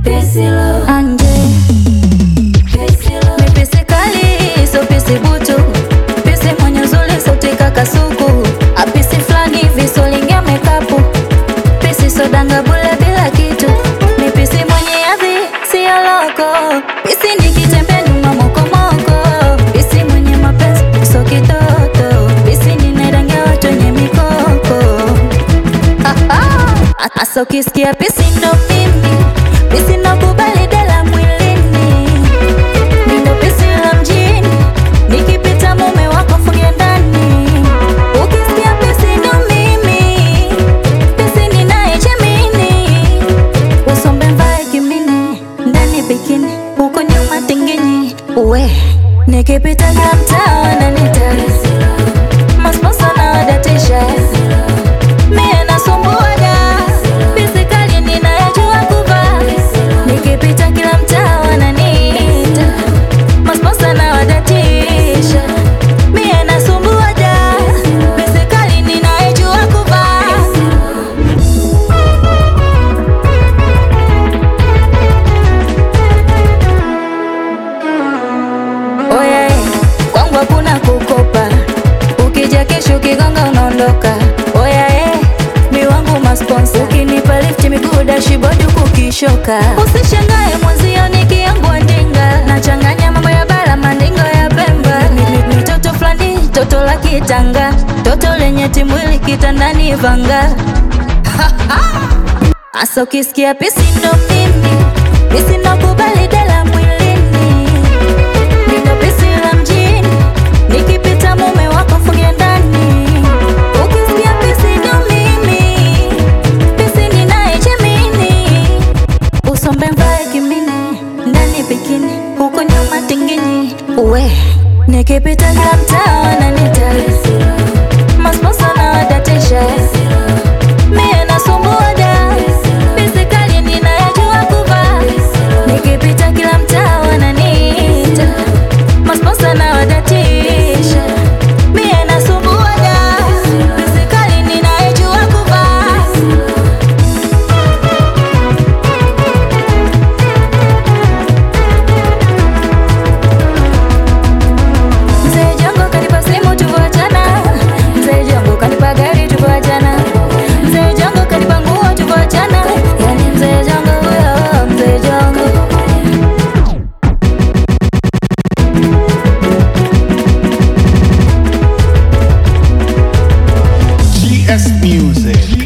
anje mipisi kali so pisi butu pisi mwenye uzuri sauti kakasuku apisi flani visolingia mekapu pisi sodanga bule bila kitu mipisi mwenye adhi siyo loko pisi nikitembe nyuma mokomoko pisi mwenye mapenzi so kitoto pisi ninarangia watu wenye mikoko Asa ukisikia pisi ndo mimi pisi nakubali dela mwilini Mindo pisi la mjini nikipita mume wako funge ndani ukisikia pisi ndo mimi pisi ninayechemini usombe mvae kimini ndani bikini huko nyuma tinginyi uwe nikipita kila mtaa wananita masposa na wadatisha Mie nasumbuaga pisi kali ninayojua kuvaa nikipita kila mtaa wananiita masposa na wadatisha Mie nasumbuaga pisi kali ninayojua kuvaa Oye, kwangu hakuna kukopa, ukija kesho kigonga unaondoka. Oya eh, mi wangu masponsa, ukinipa lift miguu dashibodi kukishoka. Usishangae mwenzio nikiangua ndinga, nachanganya mambo ya bara mandingo ya Pemba. Ni- ni- ni toto fulani, toto la kitanga, toto lenye timwili kitandani vanga. Asa ukisikia pisi ndo mimi, pisi nakubali dela mwilini Mindo pisi la mjini nikipita mume wako funge ndani ukisikia pisi ndo mimi pisi ninayechemini usombe mvae kimini ndani bikini huko nyuma tinginyi uwe nikipita kila mtaa wananita masposa na wadatisha mie nasumbuaga pisi kali ninayojua kuvaa nikipita kila mtaa wananiita masposa na wadatisha mie nasumbuaga pisi kali ninayojua kuvaa Mzee Jongo kanipa simu tuvoachana, Mzee Jongo kanipa gari tuvoachana, Mzee Jongo kanipa nguo tuvoachana, yani Mzee Jongo huyo, Mzee Jongo. GS Music.